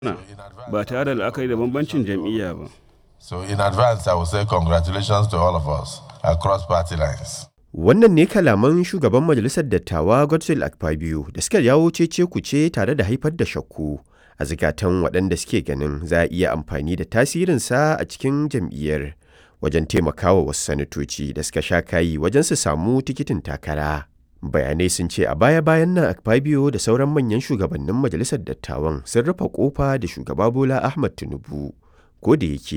ba tare da la'akari da bambancin jam'iyya ba. So in advance, I will say congratulations to all of us across party lines. Wannan ne kalaman shugaban majalisar dattawa Godswill Akpabio da suka jawo cece kuce tare da haifar da shakku a zikatan waɗanda suke ganin za a iya amfani da tasirinsa a cikin jam'iyyar wajen taimakawa wasu sanatoci da suka sha kayi wajen su samu tikitin takara. Bayanai sun ce a baya-bayan nan Akpabio da sauran manyan shugabannin majalisar dattawan sun rufe kofa da shugaba Bola Ahmad Tinubu. Ko da yake